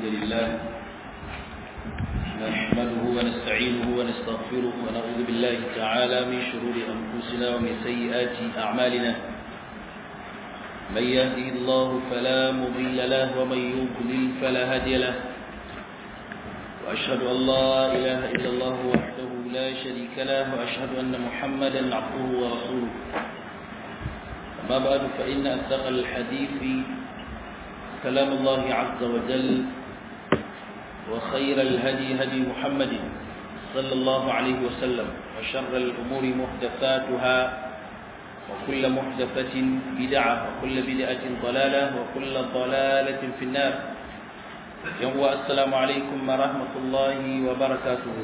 الحمد لله نحمده ونستعينه ونستغفره ونعوذ بالله تعالى من شرور أنفسنا ومن سيئات أعمالنا من يهده الله فلا مضل له ومن يضلل فلا هادي له وأشهد أن لا إله إلا الله وحده لا شريك له وأشهد أن محمدا عبده ورسوله أما بعد فإن أصدق الحديث كلام الله عز وجل وخير الهدي هدي محمد صلى الله عليه وسلم وشر الأمور محدثاتها وكل محدثة بدعة وكل بدعة ضلالة وكل ضلالة في النار يوم السلام عليكم ورحمة الله وبركاته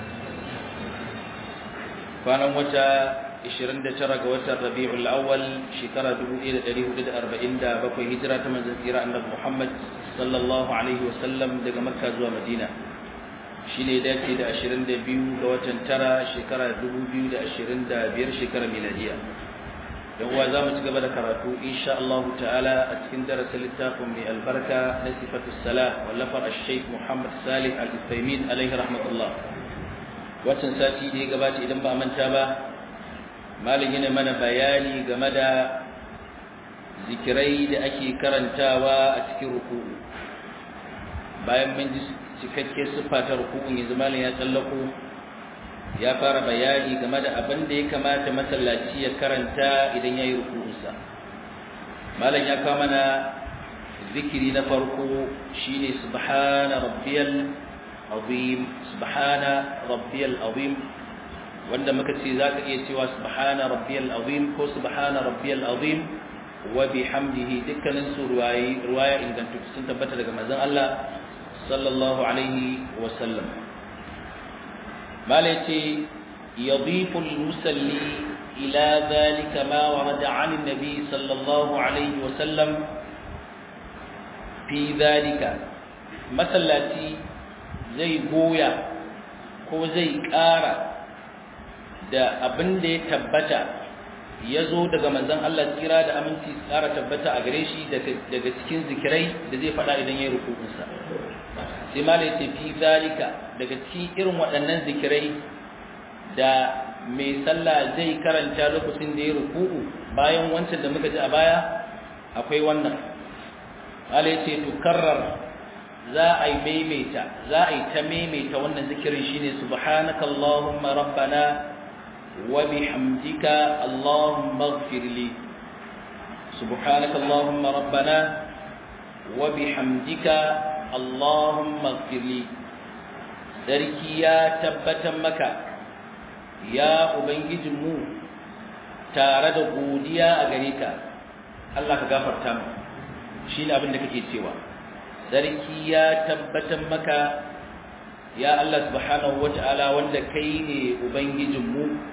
فأنا متى 29 ga watan Rabiul Awwal shekara 1447 hijira ta manzon tsira annabi Muhammad sallallahu alaihi wasallam daga Makka zuwa Madina shine dace da 22 ga watan tara shekara 2025 shekara miladiya dan uwa zamu ci gaba da karatu insha Allah ta'ala a cikin darasin littafin mai albarka na sifatus salah wallafar al-Sheikh Muhammad Salih Al-Utsaimin alaihi rahmatullah watan sati da ya gabata idan ba manta ba malin yana mana bayani game da zikirai da ake karantawa a cikin ruku'u bayan mun ji cikakke siffa ta ruku'un yanzu malin ya tsallako ya fara bayani game da abin da ya kamata masallaci ya karanta idan ya yi ruku'unsa malin ya kawo mana zikiri na farko shine subhana rabbiyal azim subhana rabbiyal azim wanda muka ce za ka iya cewa subhana rabbiyal azim ko subhana rabbiyal azim wa bihamdihi dukkanin su ruwayi ruwaya ingantattu sun tabbata daga manzon Allah sallallahu alaihi wa sallam malai ce yadifu al-musalli ila dhalika ma warada 'an an-nabi sallallahu alaihi wa sallam fi dhalika masallaci zai goya ko zai ƙara da abin da ya tabbata ya zo daga manzan Allah tsira da aminci tsara tabbata a gare shi daga cikin zikirai da zai faɗa idan ya yi rukukunsa sai ma ya fi zalika daga cikin irin waɗannan zikirai da mai sallah zai karanta lokacin da ya rukuku bayan wancan da muka ji a baya akwai wannan mala ya ce tukarrar za a yi maimaita za a yi ta maimaita wannan zikirin shine subhanaka allahumma rabbana وبحمدك اللهم اغفر لي سبحانك اللهم ربنا وبحمدك اللهم اغفر لي sarki ya tabbatar maka ya ubangijinmu tare da godiya a gare ka Allah ka gafarta mu shine abin da kake cewa sarki ya tabbatar maka ya Allah subhanahu wataala wanda kai ne ubangijinmu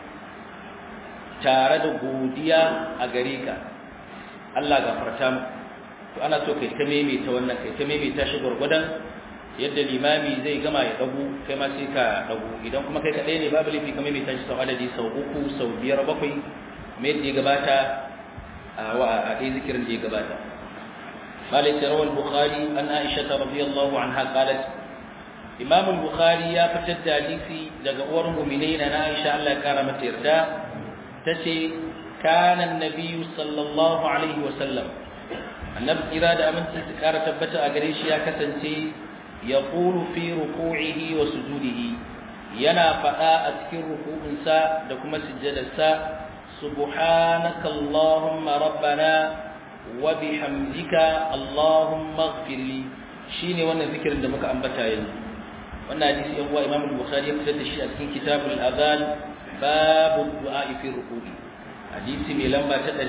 tare da godiya a gare ka Allah gafarta mu to ana so kai ta maimaita wannan kai ta maimaita shi gurgudan yadda limami zai gama ya dagu kai ma sai ka dagu idan kuma kai kadai ne babu laifi ka maimaita shi sau adadi sau uku sau biyar bakwai mai da ya gabata a ɗaya zikirin da ya gabata مالك روى البخاري عن عائشة رضي الله عنها قالت إمام البخاري يا فتد حديثي daga uwar mu'minai na Aisha Allah ya kara mata yarda tace kana annabi sallallahu alaihi wasallam annabi kira da aminci su kara tabbata a gare shi ya kasance yaqulu fi ruku'ihi wa sujudihi yana fada a cikin ruku'unsa da kuma sujjadarsa subhanaka allahumma rabbana wa bihamdika allahumma ighfir li shine wannan zikirin da muka ambata yanzu wannan hadisi yan uwa imam al-bukhari ya fitar da shi a cikin kitabul adhan babu du'a fi ruku'i hadisi mai lamba ta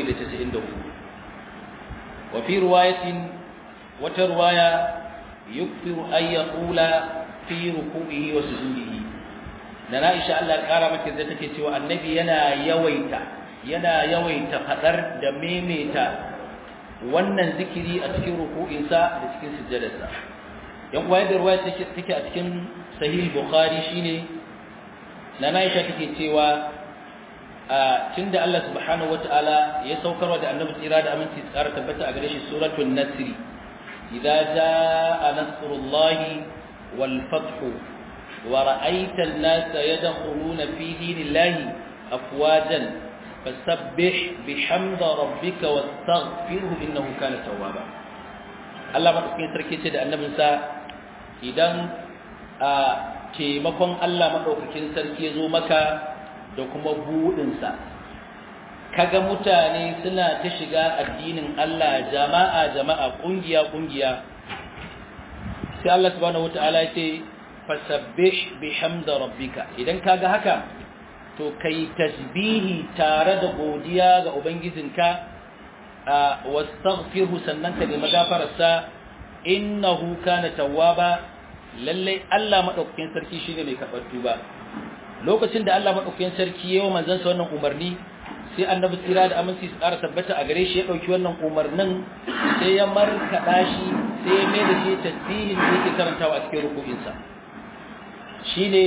794 wa fi riwayatin wata riwaya yukfiru ay yaqula fi ruku'ihi wa sujudihi dan Aisha Allah kara mata da take cewa annabi yana yawaita yana yawaita fadar da memeta wannan zikiri a cikin ruku'insa da cikin sujjadarsa yan uwa da riwaya take a cikin sahih bukhari shine na Aisha take cewa a tunda Allah subhanahu wataala ya saukarwa da annabi tsira da aminci tsara tabbata a gare shi suratul nasr idza jaa nasrullahi wal fathu wa ra'aita an-nasa yadkhuluna fi dinillahi afwajan fasabbih bihamdi rabbika wastaghfirhu innahu kana tawwaba Allah madaukakin sarki ce da annabinsa idan a taimakon Allah madaukakin sarki ya zo maka da kuma buɗinsa kaga mutane suna ta shiga addinin Allah jama'a jama'a kungiya kungiya sai Allah subhanahu wataala ya ce fasabbih bihamdi rabbika idan kaga haka to kai tasbihi tare da godiya ga ubangijinka wastaghfirhu sannan ka nemi gafararsa innahu kana tawwaba lalle Allah madaukakin sarki shine mai karɓar tuba lokacin da Allah madaukakin sarki yayin manzon sa wannan umarni sai annabi tsira da aminci su ƙara tabbata a gare shi ya dauki wannan umarnin sai ya markaɗa shi sai ya mai da shi tasbihin da yake karantawa a cikin ruku'insa shine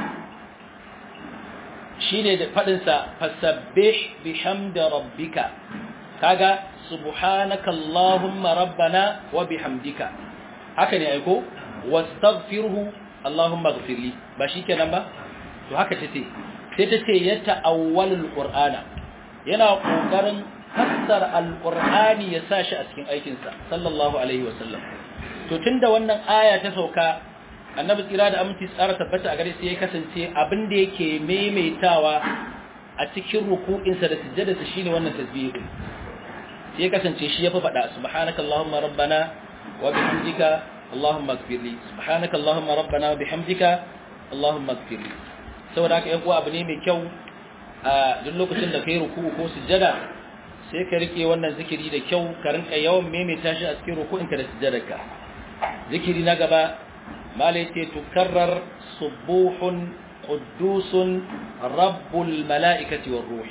shine da fadin sa fasabbih bihamdi rabbika kaga subhanaka allahumma rabbana wa bihamdika haka ne aiko wastaghfirhu allahumma ighfirli ba shikenan ba to haka tace sai tace ya ta'awwalul qur'ana yana kokarin fassara alqur'ani ya sa shi a cikin aikin sa sallallahu alaihi wasallam to tunda wannan aya ta sauka annabi tsira da aminci tsara tabbata a gare sai ya kasance abin da yake maimaitawa a cikin ruku'insa da sujjadarsa shine wannan tasbihi sai ya kasance shi ya fi faɗa subhanaka allahumma rabbana wa bihamdika allahumma ighfirli subhanaka allahumma rabbana wa bihamdika allahumma ighfirli saboda haka yan uwa abu ne mai kyau a duk lokacin da kai ruku'u ko sujjada sai ka rike wannan zikiri da kyau ka rinka yawan maimaita shi a cikin ruku'inka da sujjadarka zikiri na gaba malai ce tukarrar subuhun quddusun rabbul mala'ikati war ruhi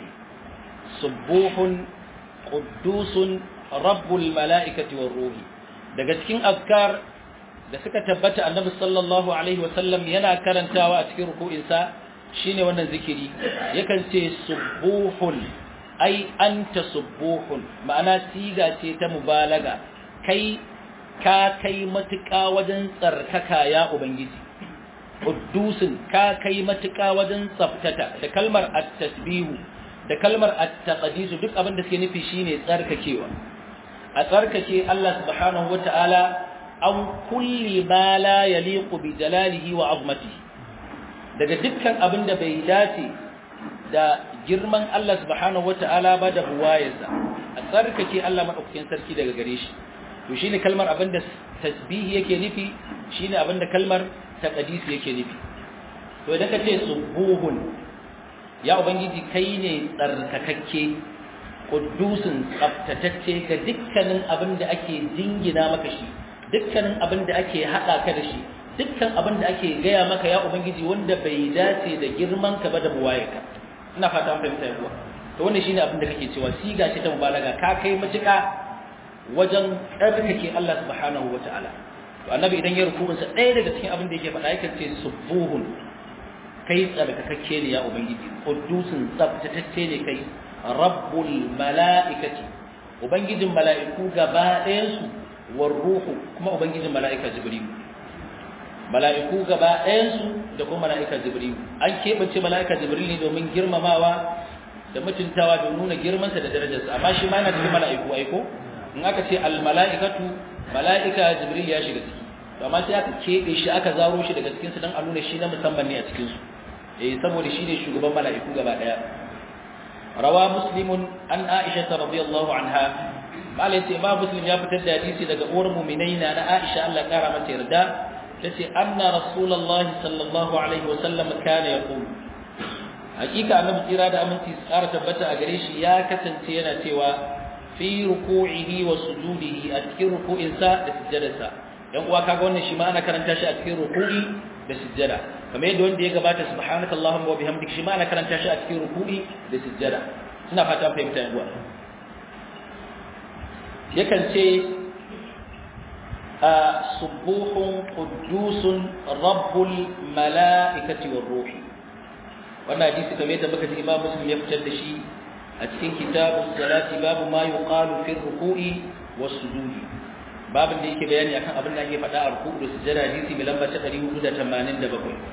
subuhun quddusun rabbul mala'ikati war ruhi daga cikin azkar da suka tabbata annabi sallallahu alaihi wasallam yana karantawa a cikin ruku'insa shine wannan zikiri yakan ce subuhun ai anta subuhun ma'ana siga ce ta mubalaga kai ka kai matuƙa wajen tsarkaka ya ubangiji quddusun ka kai matuƙa wajen tsaftata da kalmar at-tasbihu da kalmar at-taqdis duk abin da suke nufi shine tsarkakewa a tsarkake Allah subhanahu wata'ala an kulli ma la yaliqu bi jalalihi wa azmatihi daga dukkan abin da bai dace da girman Allah subhanahu wata'ala ba da buwayarsa a tsarkake Allah madaukakin sarki daga gare shi to shine kalmar abin da tasbihi yake nufi shine abin da kalmar taqdis yake nufi to idan ka ce subuhun ya ubangiji kai ne tsarkakakke kudusin tsaftatacce ga dukkanin abin da ake jingina maka shi dukkanin abin da ake haɗa ka da shi dukkan abin da ake gaya maka ya ubangiji wanda bai dace da girman ka ba da buwayarka ina fata an fahimta yawa to wannan shine abin da kake cewa siga ce ta mubalaga ka kai matuƙa wajen tsarkake Allah subhanahu wataala to annabi idan ya rukunsa ɗaya daga cikin abin da yake faɗa yake ce subuhun kai tsarkakakke ne ya ubangiji qudusun tsaftatacce ne kai rabbul mala'ikati ubangijin mala'iku gaba ɗayansu war ruhu kuma ubangijin mala'ika jibril mala'iku gaba ɗayansu da kuma mala'ika jibril an keɓance mala'ika jibril ne domin girmamawa da mutuntawa da nuna girmansa da darajarsa amma shi ma yana cikin mala'iku aiko in aka ce al mala'ikatu mala'ika jibril ya shiga ciki to amma sai aka keɓe shi aka zaro shi daga cikinsu don a nuna shi na musamman ne a cikinsu eh saboda shi ne shugaban mala'iku gaba ɗaya روى مسلم عن عائشة رضي الله عنها قال يتي ما مسلم يا فتر حديثي daga uwar mu'minaina na Aisha Allah kara mata yarda tace anna rasulullahi sallallahu alaihi wasallam kana yaqul hakika annabi tsira da aminci tsara tabbata a gare shi ya kasance yana cewa fi ruku'ihi wa sujudihi a cikin ruku'insa da sujjadarsa yan uwa kaga wannan shi ma ana karanta shi a cikin ruku'i da sujjada kamar yadda wanda ya gabata subhanaka allahumma wa bihamdika shi ma ana karanta shi a cikin ruku'i da sujjada ina fata fahimta yan uwa yakan ce a subuhun quddusun rabbul mala'ikati war ruhi wannan hadisi kamar yadda muka ji imam muslim ya fitar da shi a cikin kitabus salati babu ma yuqalu fi ruku'i was sujudi babin da yake bayani akan abin da ake faɗa a ruku'u da sujjada hadisi mai lamba ta 487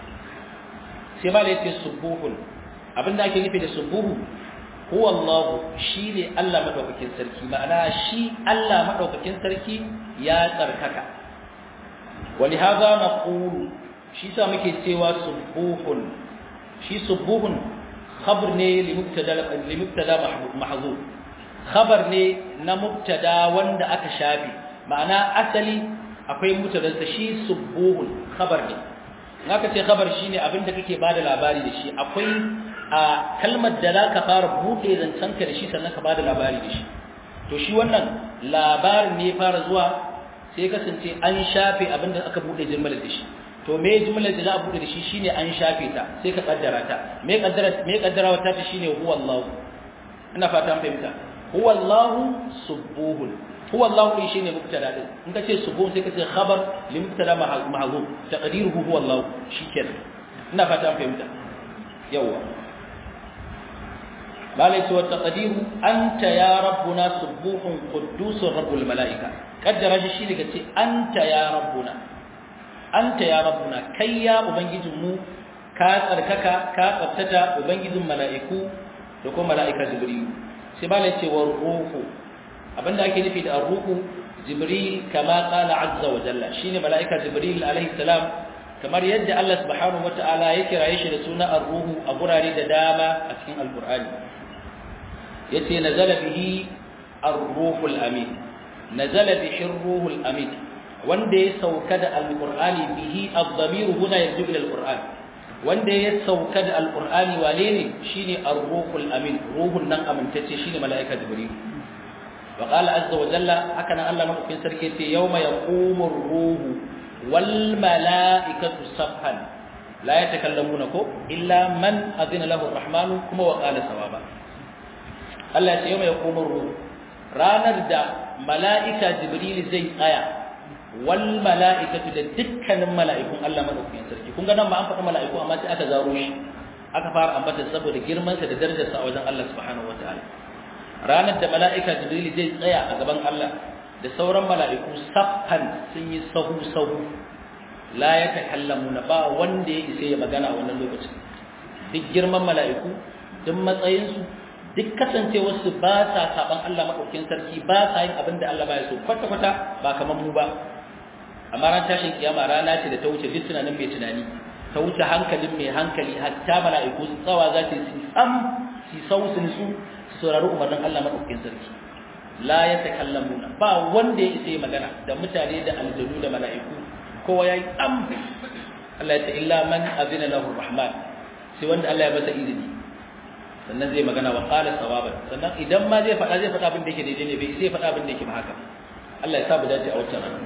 sai ma da yace subuhun abin da ake nufi da subuhu huwa Allah shine Allah madaukakin sarki ma'ana shi Allah madaukakin sarki ya tsarkaka wani haza naqulu shi sa muke cewa subuhun shi subuhun khabar ne li mubtada li mubtada mahzuf khabar ne na mubtada wanda aka shafi ma'ana asali akwai mutadansa shi subuhun khabar ne naka ce khabar shine abinda kake bada labari da shi akwai a kalmar da zaka fara bude zancanka da shi sannan ka bada labari da shi to shi wannan labarin ne fara zuwa sai kasance an shafe abinda aka bude jimlar da shi to me jimlar da za a bude da shi shine an shafe ta sai ka kaddara ta me kaddara me kaddarawa ta shine huwa Allah ina fata an fahimta huwa Allah subuhun huwa Allah din shine mubtada din in ka ce subuhun sai ka ce khabar li mubtada mahzuf taqdiruhu huwa Allah shikenan ina fata an fahimta yawa malai ce wa taqdiru anta ya rabbuna subuhun quddusur rabbul malaika kaddara shi shi daga ce anta ya rabbuna anta ya rabbuna kai ya ubangijinmu ka tsarkaka ka tsaftata ubangijin mala'iku da kuma mala'ika jibril sai ba ce wa ruhu abinda ake nufi da ruhu jibril kama qala azza wa jalla shine mala'ika jibril alaihi salam kamar yadda Allah subhanahu wataala ya kiraye shi da suna ar-ruhu a gurare da dama a cikin alqur'ani yace nazala bihi ar-ruhul amin nazala bihi ar-ruhul amin wanda ya sauka da alqur'ani bihi ad-damir huna yarju ila alqur'an wanda ya sauka da alqur'ani wane ne shine ar-ruhul amin ruhun nan amintacce shine malaika jibril wa qala azza wa jalla haka nan Allah madaukakin sarki ce yawma yaqumu ar-ruhu wal malaikatu saffan la yatakallamuna ko illa man adina lahu ar-rahman kuma wa qala sawaba Allah ya ce yawma yaqumu ar-ruhu ranar da mala'ika jibril zai tsaya wal mala'ikatu da dukkanin mala'ikun Allah madaukakin sarki kun ga nan ba an faɗa mala'iku amma sai aka zaro shi aka fara ambata saboda girman sa da darajar sa a wajen Allah subhanahu wataala ranar da mala'ika jibril zai tsaya a gaban Allah da sauran mala'iku saffan sun yi sahu sahu la yatakallamuna ba wanda ya isa ya magana a wannan lokacin duk girman mala'iku duk matsayin su duk kasancewarsu ba sa saban Allah maɗaukin sarki ba sa yin abin da Allah ba ya so kwata-kwata ba kamar mu ba amma ran tashin kiyama rana ce da ta wuce duk tunanin mai tunani ta wuce hankalin mai hankali hatta mala'iku su tsawa za ta yi sam su sau su su su saurari umarnin Allah maɗaukin sarki la ya takallamuna ba wanda ya isa magana da mutane da aljanu da mala'iku kowa ya yi tsam Allah ya ce illa man azina lahu rahman sai wanda Allah ya masa izini sannan zai magana wa qala sawaban sannan idan ma zai faɗa zai faɗa abin da yake daidai ne bai sai faɗa abin da yake ba haka Allah ya sa mu dace a wancan rana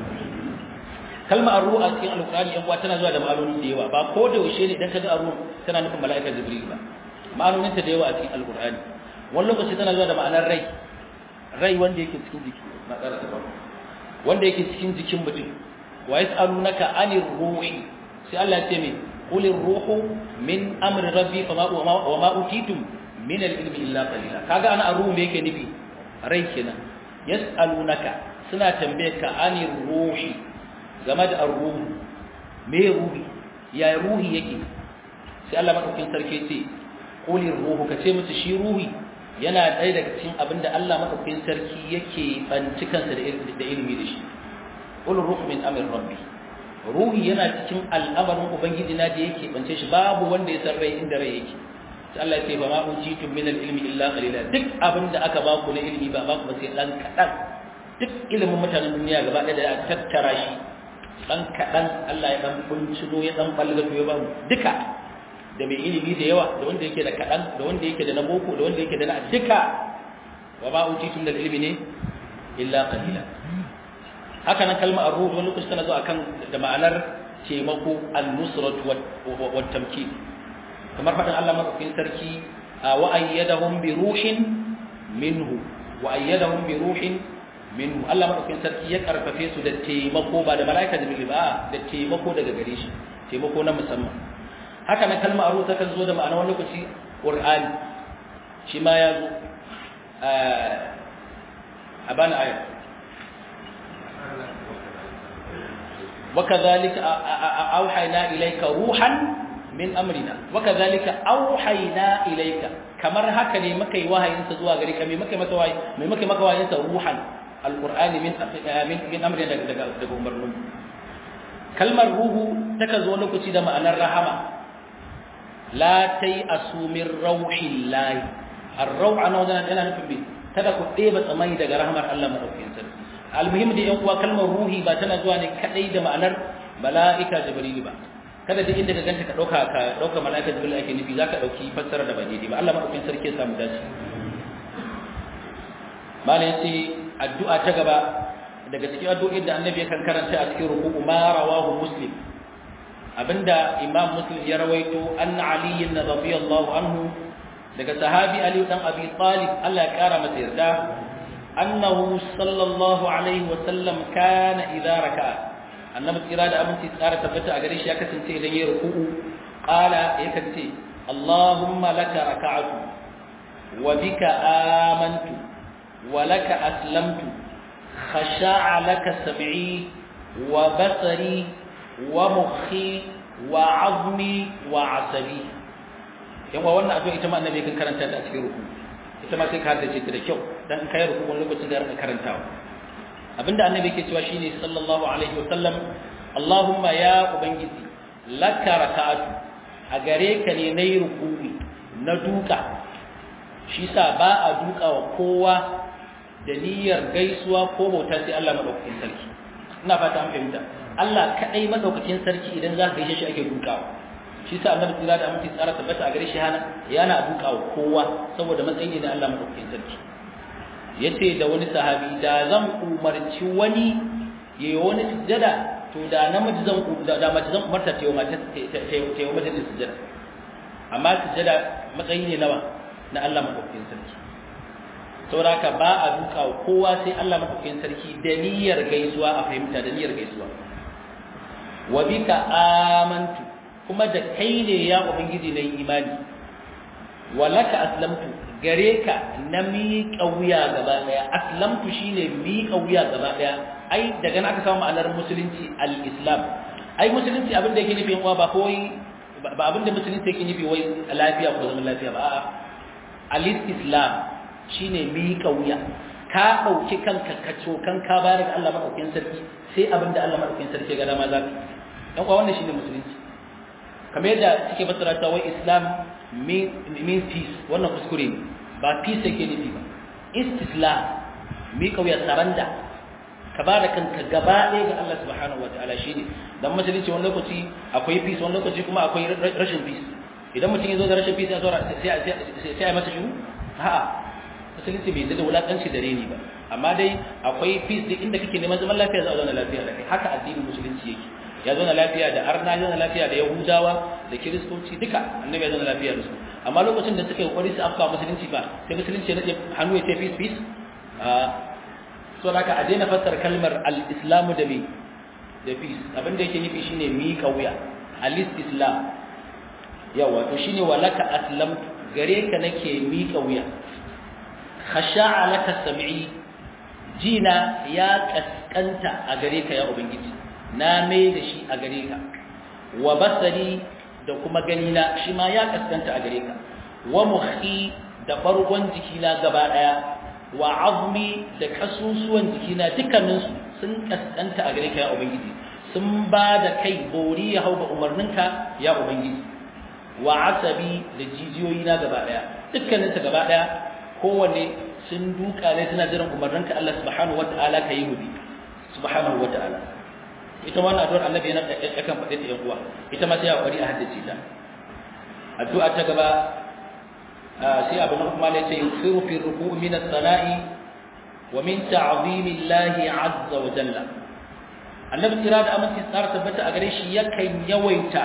kalma arru a cikin alqur'ani yan uwa tana zuwa da ma'anoni da yawa ba ko da yaushe ne idan kaga arru tana nufin mala'ikar jibril ba ma'anonin ta da yawa a cikin alqur'ani wani lokaci tana zuwa da ma'anar rai rai wanda yake cikin jiki na ƙara ta wanda yake cikin jikin mutum wa yas'alunaka anir ruhi sai Allah ya ce me qulir ruhu min amri rabbi fama wa ma utitum min al-ilmi illa qalila kaga ana arruhu me yake nufi rai kenan yas'alunaka suna tambaye ka ani ruhi game da arruhu me ruhi ya ruhi yake sai Allah madaukakin sarki ce qulir ruhu kace musu shi ruhi yana ɗaya daga cikin abinda Allah madaukakin sarki yake banci kansa da ilimi da shi qul ruhu min amri rabbi ruhi yana cikin al'amarin ubangiji na da yake bance shi babu wanda ya san rai inda rai yake sai Allah ya ce ba ma utitum min al-ilmi illa qalila duk abinda aka ba ku na ilimi ba ba ku ba sai dan kadan duk ilimin mutanen duniya gaba ɗaya da ya tattara shi dan kadan Allah ya dan bincino ya dan balgato ya ba mu duka da mai ilimi da yawa da wanda yake da kadan da wanda yake da na boko da wanda yake da na duka wa ma utitum min al-ilmi ne illa qalila haka nan kalmar ar-ruh wani lokaci tana zo akan da ma'anar taimako an-nusrat wa tamkin kamar fadin Allah madaukakin sarki wa ayyadahum bi ruhin minhu wa ayyadahum bi ruhin minhu Allah madaukakin sarki ya karfafe su da taimako ba da malaika jibril ba da taimako daga gare shi taimako na musamman haka nan kalmar ar-ruh ta kan zo da ma'anar wani lokaci qur'ani shi ma ya zo a bana ayat wa kadhalika auhayna ilayka ruhan min amrina wa kadhalika auhayna ilayka kamar haka ne muka yi wahayin sa zuwa gare ka me muka maka wahayi me muka maka wahayin sa ruhan alqur'ani min min amrina daga daga umarnin kalmar ruhu taka zo lokaci da ma'anar rahama la tai asumir rauhillahi ar-rauh ana wannan yana nufin bi kada ku ɗeba tsamani daga rahmar Allah madaukakin sarki almuhim da yan uwa kalmar ruhi ba tana zuwa ne kadai da ma'anar mala'ika jibril ba kada duk inda ka ganta ka dauka ka dauka mala'ika jibril ake nufi zaka dauki fassara da ba daidai ba Allah madaukakin sarki ya samu dace malai sai addu'a ta gaba daga cikin addu'o'in da annabi yakan karanta a cikin ruku'u ma rawahu muslim abinda imam muslim ya rawaito an ali radiyallahu anhu daga sahabi ali dan abi talib Allah ya kara masa yarda annahu sallallahu alaihi wa sallam kana idza raka'a annabi tsira da aminci tsara tabbata a gare shi ya kasance idan ya ruku'u qala ya kace allahumma laka raka'atu wa bika amantu wa laka aslamtu khasha'a laka sam'i wa basari wa mukhi wa 'azmi wa 'asabi yawa wannan addu'a ita ma annabi kan karanta ta a cikin ruku ita ma sai ka haddace ta da kyau dan kai ruku wani lokacin da ka karantawa abinda annabi yake cewa shine sallallahu alaihi wa sallam Allahumma ya ubangiji laka raka'atu a gare ka ne nayi ruku'i na duka shi sa ba a duka wa kowa da niyyar gaisuwa ko bauta sai Allah madaukakin sarki ina fata an fahimta Allah kadai madaukakin sarki idan za ka gaishe shi ake dukawa shi sa annabi tsira da aminci tsara tabbata a gare shi hana yana dukawa kowa saboda matsayi ne da Allah madaukakin sarki yace da wani sahabi da zan umarci wani yayi wani sujjada to da namiji zan da mace zan umarta ta yi mata ta yi mata sujjada amma sujjada matsayi ne nawa na Allah madaukakin sarki saboda haka ba a duka kowa sai Allah madaukakin sarki da niyyar gaisuwa a fahimta da niyyar gaisuwa wa bika amantu kuma da kai ne ya ubangiji na imani wa laka aslamtu gare ka na miƙa wuya gaba ɗaya aslamtu shine miƙa wuya gaba ɗaya ai daga nan aka samu ma'anar musulunci al-islam ai musulunci abin da yake nufi yan uwa ba kawai ba abin da musulunci yake nufi wai lafiya ko zaman lafiya ba a'a al-islam shine miƙa wuya ka ɗauki kanka ka cokan ka bayar da Allah madaukakin sarki sai abin da Allah madaukakin sarki ga dama za ka yan uwa wannan shine musulunci kamar yadda suke fassara ta wai islam mean peace wannan kuskure ne ba peace yake nufi ba istislam mi kauya saranda ka ba da kanka gaba ɗaya ga Allah subhanahu wataala shine dan musulunci wani lokaci akwai peace wani lokaci kuma akwai rashin peace idan mutum ya zo da rashin peace ya saura sai sai a masa shiru a'a musulunci bai da wulakanci da reni ba amma dai akwai peace duk inda kake neman zaman lafiya za a zauna lafiya da kai haka addinin musulunci yake ya zauna lafiya da arna ya zauna lafiya da yahudawa da kiristoci duka annabi ya zauna lafiya da su amma lokacin da suka yi kokari su afka musulunci ba sai musulunci ya hannu ya ce peace peace a so haka a daina fassara kalmar al-islamu da me da peace abin da yake nufi shine miƙa wuya al-islam yawa to shine walaka aslam gare ka nake miƙa wuya khasha'a laka sam'i jina ya kaskanta a gare ka ya ubangiji na mai da shi a gare ka wa basari da kuma ganina shi ma ya kaskanta a gare ka wa muhi da bargon jikina gaba daya wa azmi da kasusuwan jikina dukkaninsu sun kaskanta a gare ka ya ubangiji sun ba da kai bori ya hau ga umarninka ya ubangiji wa asabi da jijiyoyina gaba daya dukkaninsu gaba daya kowanne sun duka ne suna jiran umarninka Allah subhanahu wataala ka yi hudu subhanahu wataala ita wannan addu'ar annabi yana yakan faɗe ta yan uwa ita ma sai hakuri a haddace ta addu'a ta gaba sai abu na kuma ne sai yusiru fi ruku'i min as-sana'i wa min ta'zimi Allah azza wa jalla annabi kira da aminci tsara tabbata a gare shi yakan yawaita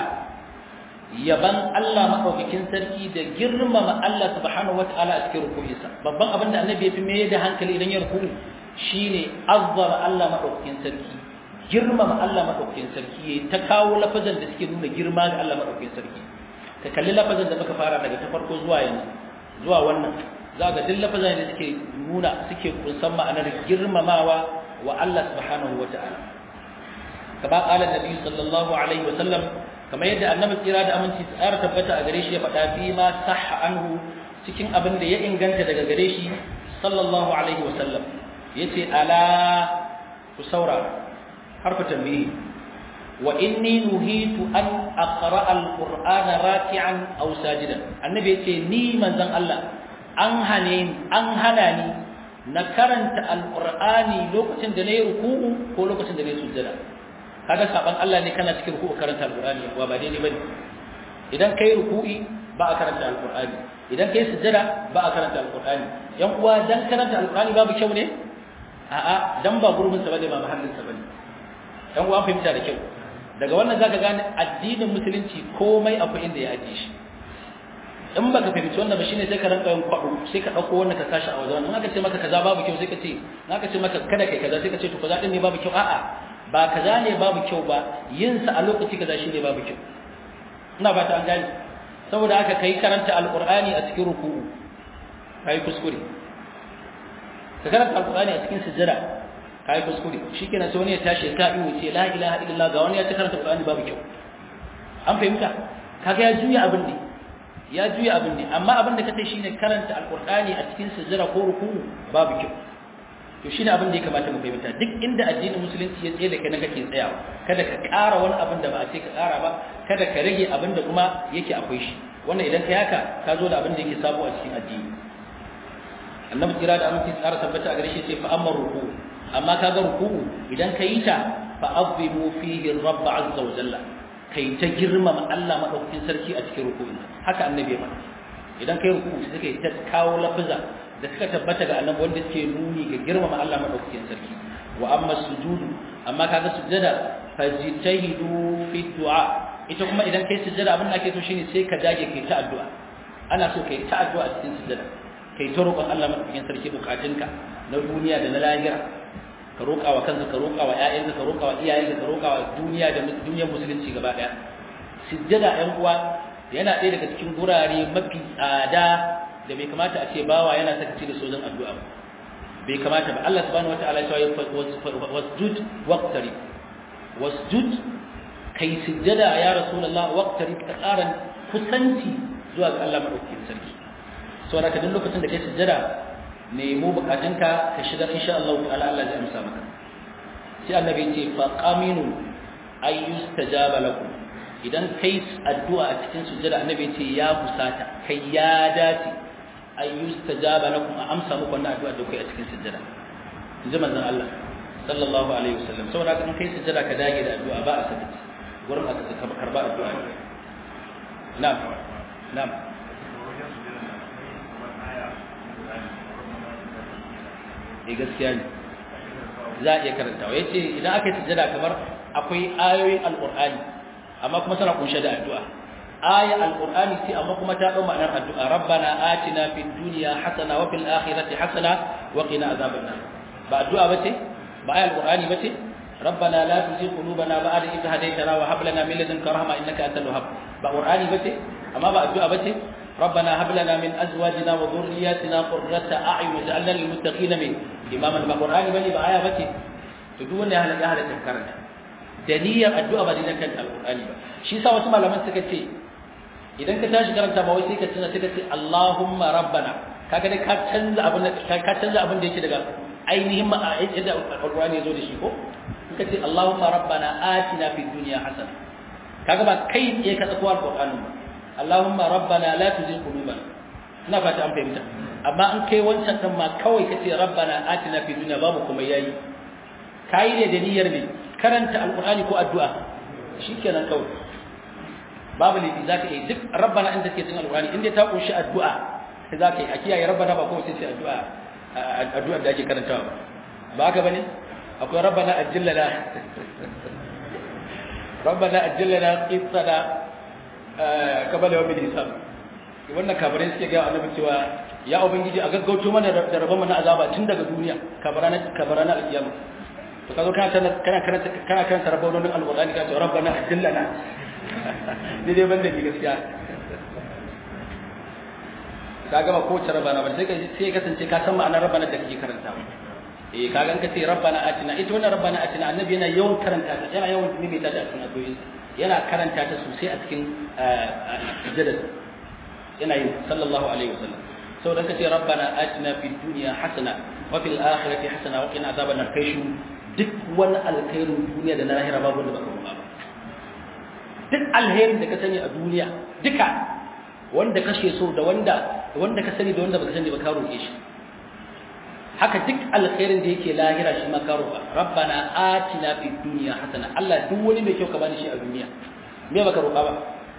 yaban Allah madaukakin sarki da girmama Allah subhanahu wataala a cikin ruku'insa babban abin da annabi ya fi mai da hankali idan ya ruku'u shine azzama Allah madaukakin sarki girmama Allah madaukakin sarki yayi ta kawo lafazan da suke nuna girma ga Allah madaukakin sarki ka kalli lafazan da muka fara daga ta farko zuwa yanzu zuwa wannan za ga duk lafazan da suke nuna suke kunsan ma'anar girmamawa wa Allah subhanahu wata'ala kama qala nabi sallallahu alaihi wa sallam kamar yadda annabi tsira da aminci tsara tabbata a gare shi ya faɗa fi ma sahha anhu cikin abin da ya inganta daga gare shi sallallahu alaihi wa sallam yace ala ku saurara harfa tambayi wa inni nuhitu an aqra alqur'ana raki'an aw sajidan annabi yace ni manzon Allah an hane an hana ni na karanta alqur'ani lokacin da nayi ruku'u ko lokacin da nayi sujjada kaga saban Allah ne kana cikin ruku'u karanta alqur'ani wa ba daidai bane idan kai ruku'i ba a karanta alqur'ani idan kai sujjada ba a karanta alqur'ani yan uwa dan karanta alqur'ani babu kyau ne a'a dan ba gurbin sa bane ba mahallin sa bane yan uwa fahimta da kyau daga wannan zaka gane addinin musulunci komai akwai inda ya ajiye shi in baka fahimci wannan ba shine sai ka ranka yin kwado sai ka dauko wannan ka sashi a wajen in aka ce maka kaza babu kyau sai ka ce in aka ce maka kada kai kaza sai ka ce to kaza din ne babu kyau a'a ba kaza ne babu kyau ba yin sa a lokaci kaza shine babu kyau ina ba ta an gane saboda haka kai karanta alqur'ani a cikin ruku'u kai kuskure ka karanta alqur'ani a cikin sujjada kai kuskure shikenan sai wani ya tashi ka iyo ce la ilaha illallah ga wani ya ta karanta alqur'ani babu kyau an fahimta kaga ya juya abin ne ya juya abin ne amma abin da kace shine karanta alqur'ani a cikin sujjada ko ruku'u babu kyau to shine abin da ya kamata mu fahimta duk inda addinin musulunci ya tsaye da kai na kake tsayawa kada ka ƙara wani abin da ba a ce ka ƙara ba kada ka rage abin da kuma yake akwai shi wannan idan kai haka ka zo da abin da yake sabo a cikin addini annabi kira da aminci tsara tabbata a gare shi sai fa amma ruku'u amma kaga ruku'u idan ka yi ta fa azimu fihi rabb azza wa jalla kai ta girmama Allah madaukakin sarki a cikin ruku'in haka annabi ya faɗa idan kai ruku'u sai kai ta kawo lafiza da suka tabbata ga annabi wanda suke nuni ga girmama Allah madaukakin sarki wa amma sujudu amma kaga sujada fajtahidu fi du'a ita kuma idan kai sujada abin da ake so shine sai ka dage kai ta addu'a ana so kai ta addu'a cikin sujada kai ta roƙon Allah madaukakin sarki bukatunka na duniya da na lahira ka roƙa wa kanka ka roƙa wa ƴaƴanka ka roƙa wa iyayenka ka roƙa wa duniya da duniyar musulunci gaba ɗaya sujjada ƴan uwa yana ɗaya daga cikin gurare mafi tsada da bai kamata a ce bawa yana sakaci da sojan addu'a ba bai kamata ba Allah subhanahu wataala ya ce wasjud waqtari wasjud kai sujjada ya rasulullah waqtari ka ƙaran kusanci zuwa ga Allah madaukakin sarki saboda ka duk lokacin da kai sujjada nemo bukatunka ka shigar insha Allah ta'ala Allah zai amsa maka sai annabi ya ce fa qaminu ay yustajaba lakum idan kai addu'a a cikin sujjada annabi ya ce ya kusata kai ya dace ay yustajaba lakum a amsa muku wannan addu'a da kai a cikin sujjada inji manzon Allah sallallahu alaihi wasallam saboda kan kai sujjada ka dage da addu'a ba a saka gurin aka saka karba addu'a na'am na'am eh gaskiya ne za a iya karantawa yace idan aka yi sujjada kamar akwai ayoyin alqur'ani amma kuma tana kunshe da addu'a aya alqur'ani ce amma kuma ta dau ma'anar addu'a rabbana atina fid dunya hasana wa fil akhirati hasana wa qina azaban nar ba addu'a bace ba aya alqur'ani bace ربنا لا تزغ قلوبنا بعد إذ هديتنا وهب لنا من لدنك رحمة إنك أنت الوهاب ba qur'ani bace amma ba addu'a bace ربنا هب لنا من ازواجنا وذرياتنا قرة اعين واجعلنا للمتقين من اماما ba qur'ani bane ba aya bace to duk wanda ya halaka halaka karanta da niyyar addu'a ba dinan kan alqur'ani ba shi yasa wasu malaman suka ce idan ka tashi karanta ba wai sai ka tuna sai ka ce Allahumma rabbana kaga dai ka canza abin ka canza abin da yake daga ainihin ma yadda alqur'ani ya zo da shi ko ka ce Allahumma rabbana atina fid dunya hasana kaga ba kai tsaye ka tsako alqur'anin ba Allahumma rabbana la tuzigh qulubana ina fata an fahimta amma an kai wancan din ma kawai kace rabbana atina fid dunya babu kuma yayi kai ne da niyyar ne karanta alqur'ani ko addu'a shikenan kawai babu ne zaka yi duk rabbana inda take cikin alqur'ani inda ta kunshi addu'a sai zaka yi a kiyaye rabbana ba kawai sai addu'a addu'a da ake karantawa ba haka bane akwai rabbana ajillana rabbana ajillana qissana kabala yawmin hisab wannan kafirai suke ga annabi cewa ya ubangiji a gaggauto mana da rabon mana azaba tun daga duniya kabarana kabarana alkiyama to kazo kana kana kana kana kana tarabawun alqur'ani ka ce rabbana ajillana ni dai banda ni gaskiya ka gama ko rabana ba sai ka sai kasance ka san ma'anar rabbana da kake karantawa eh kaga ka ce rabbana atina ita wannan rabbana atina annabi yana yawan karanta ta yana yawan mimita ta a cikin addu'o'in yana karanta ta sosai a cikin sujjadar yana yin sallallahu alaihi wasallam saboda ka ce rabbana atina fid dunya hasana wa fil akhirati hasana wa qina azaban nar kai duk wani alkhairin duniya da na lahira babu wanda baka roƙa ba duk alherin da ka sani a duniya duka wanda kashe so da wanda wanda ka sani da wanda baka sani ba ka roƙe shi haka duk alkhairin da yake lahira shi ma ka roƙa rabbana atina fid dunya hasana Allah duk wani mai kyau ka bani shi a duniya me baka roƙa ba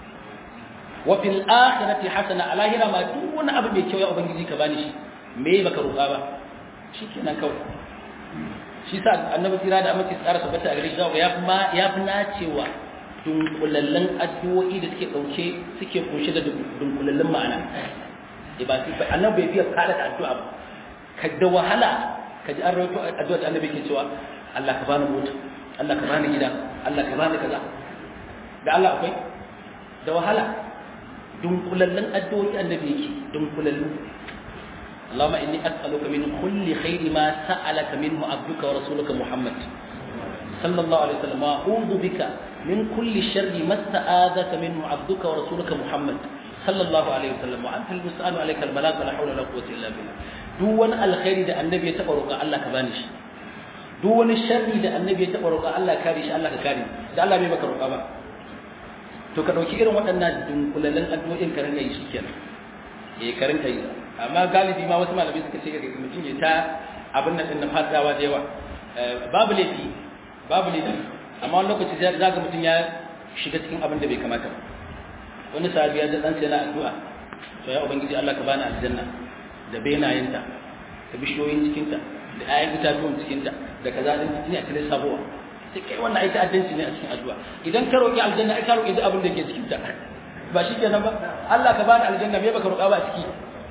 wa fil akhirati hasana a lahira ma duk wani abu mai kyau ya ubangiji ka bani shi me baka roƙa ba shikenan kawai shi sa annabi tira da amince tsara tabbata a gare shi ya fi ma ya fi nacewa dunkulallen addu'o'i da suke dauke suke kunshe da dunkulallen ma'ana eh ba sai annabi bai fiye fara da addu'a ba ka da wahala ka ji an rawaito addu'a da annabi ke cewa Allah ka bani mota Allah ka bani gida Allah ka bani kaza da Allah akwai da wahala dunkulallen addu'o'i annabi yake dunkulallu اللهم إني أسألك من كل خير ما سألك منه عبدك ورسولك محمد صلى الله عليه وسلم وأعوذ بك من كل شر ما استآذك منه عبدك ورسولك محمد صلى الله عليه وسلم وأنت المسأل عليك البلاغ ولا حول ولا قوة إلا بالله دون الخير ده النبي يتبرك الله كبانش دون الشر ده النبي يتبرك الله كاريش الله كاري ده الله بيبك رقابة to ka dauki irin waɗannan dunkulallen addu'o'in ka rinka yi shikenan eh ka rinka yi amma galibi ma wasu malamai suka ce ga mutum ya ta abin nan din na fadawa da yawa babu laifi babu laifi amma wani lokaci za ga mutum ya shiga cikin abin da bai kamata ba wani sahabi ya ji dan sai na addu'a to ya ubangiji Allah ka bani aljanna da benayenta da bishiyoyin cikinta da ayan itatuwan cikinta da kaza din cikin a cikin sabuwa sai kai wannan ai ta'addanci ne a cikin addu'a idan ka roki aljanna ai ka roki duk abin da ke cikin ta ba shi kenan ba Allah ka bani aljanna me baka roƙa ba a ciki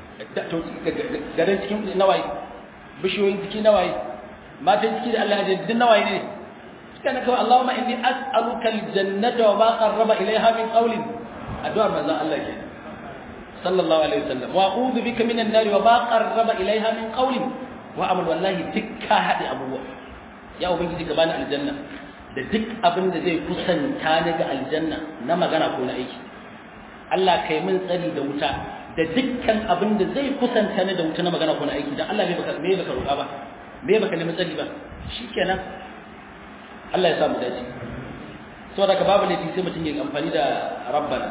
garin cikin nawaye bishiyoyin ciki nawaye matan ciki da Allah ya din nawaye ne kana kawai Allahumma inni as'aluka aljannata wa ma qarraba ilayha min qawlin addu'ar manzon Allah ke sallallahu alaihi wasallam wa a'udhu bika minan nar wa ma qarraba ilayha min qawlin wa amal wallahi dukka hadi abubuwa ya ubangiji ka bani aljanna da duk abin da zai kusanta ni ga aljanna na magana ko na aiki Allah kai min tsari da wuta da dukkan abin da zai kusanta ni da wuta na magana ko na aiki dan Allah me baka me baka roƙa ba me baka nemi tsari ba shikenan Allah ya samu dace saboda ka babu laifi sai mutum ya amfani da rabbana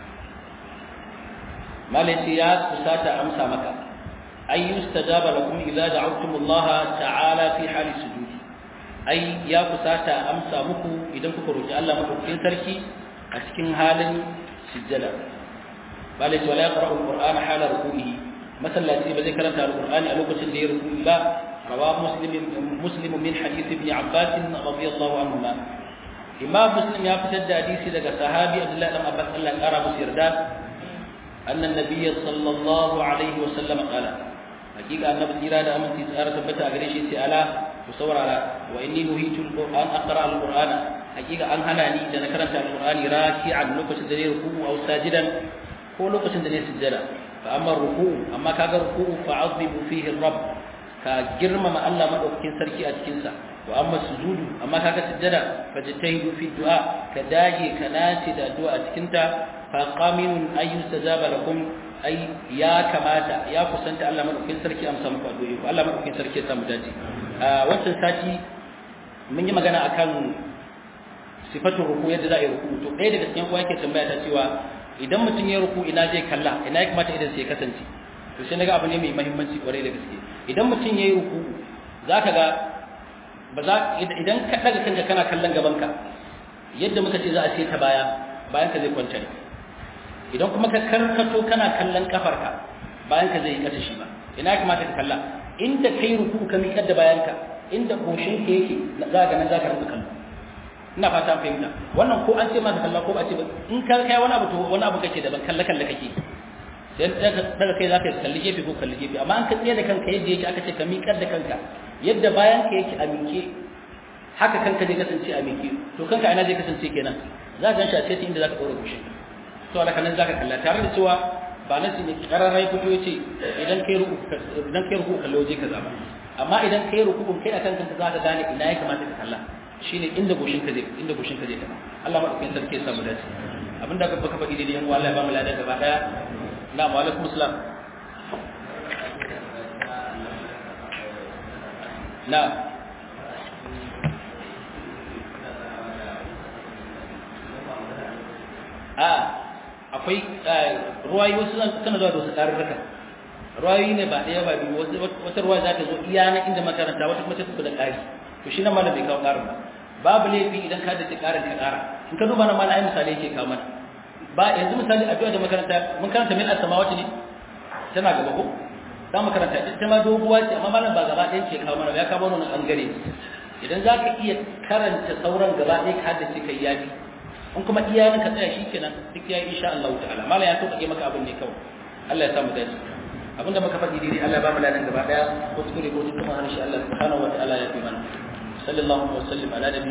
malai ya kusata amsa maka ay yustajaba lakum idza da'awtum Allah ta'ala fi hali sujudi ai ya kusata amsa muku idan kuka roki Allah madaukakin sarki a cikin halin sujjada malai wala yaqra'u al-qur'ana hala ruku'ihi masallaci ba zai karanta al-qur'ani a lokacin da ya ruku'i ba رواه مسلم مسلم من حديث ابن عباس رضي الله عنهما إمام مسلم يفتد حديث لك صحابي عبد الله بن عباس الله قال مسيردا أن النبي صلى الله عليه وسلم قال حقيقة أن نبي إرادة أمن تسارة ثبت أغريشي سألا وصور على وإني نهيت القرآن أقرأ القرآن حقيقة أن هناني إذا نكرت القرآن راكعا لوكس دني ركوع أو ساجدا هو لوكس دني سجدا فأما الركوع أما كاغا ركوع فعظموا فيه الرب ka girmama Allah madaukakin sarki a cikin sa wa amma sujudu amma kaga sujjada fajtahidu fi du'a ka dage ka nace da addu'a a cikin ta fa qaminun ayu sajaba lakum ai ya kamata ya kusanta Allah madaukakin sarki amsa muku addu'o'i ko Allah madaukakin sarki ya samu dace a wannan sati mun yi magana akan sifatul ruku yadda za a yi ruku to ɗaya daga cikin uwa yake tambaya ta cewa idan mutum ya ruku ina zai kalla ina ya kamata idan sai ya kasance to sai naga abu ne mai muhimmanci kwarai da gaske idan mutum yayi ruku zaka ga ba za idan ka daga kanka kana kallon gabanka yadda muka ce za a ce ta baya bayan ka zai kwanta ne idan kuma ka karkato kana kallon kafarka bayan ka zai yi kasa shi ba ina kamata ka kalla inda kai ruku ka miƙar da bayanka inda goshin ka yake za ga nan za ka rinka kallo ina fata fahimta wannan ko an ce maka kalla ko ba ce ba in ka kai wani abu to wani abu kake daban kalle kalle kake sai daga kai zaka kalli gefe ko kalli gefe amma an ka tsaye da kanka yadda yake aka ce ka miƙar da kanka yadda bayan ka yake a miƙe haka kanka zai kasance a miƙe to kanka ina zai kasance kenan za ka ganshi a sai inda zaka ɗora gushin to alaka nan zaka kalla tare da cewa ba na ne kararai fito yace idan kai ruku idan kai ruku kallo je kaza ba amma idan kai rukun kai akan kanka za ka gane ina ya kamata ka kalla shine inda goshin ka zai inda goshin ka zai taba Allah madaukakin sarki ya samu dace abinda ka baka faɗi daidai yan uwa Allah ya ba mu ladan gaba daya na wa alaikum assalam na a akwai ruwayoyi wasu suna zuwa da wasu ƙarurruka ruwayoyi ne ba ɗaya ba biyu wata ruwa za ta zo iya na inda makaranta wata kuma ta tafi da ƙari to shi nan malam bai kawo ƙarin ba babu laifi idan ka dace ƙarin ka ƙara in ka duba na malam ai misali yake kawo mana ba yanzu misali addu'a da makaranta mun karanta min as-samawati ne tana gaba ko za mu karanta ita ma doguwa ce amma malam ba gaba ɗaya ke kawo mana ya kawo mana ɓangare idan za ka iya karanta sauran gaba ɗaya ka haddace kai yafi in kuma iya ka tsaya shi kenan duk ya yi insha Allah ta'ala malam ya sauƙaƙe maka abin ne kawai Allah ya samu dace abinda muka faɗi daidai Allah ba mu ladan gaba daya ko tukure ko dukkan harshe Allah subhanahu wa ta'ala ya fi mana sallallahu alaihi wa sallam ala nabi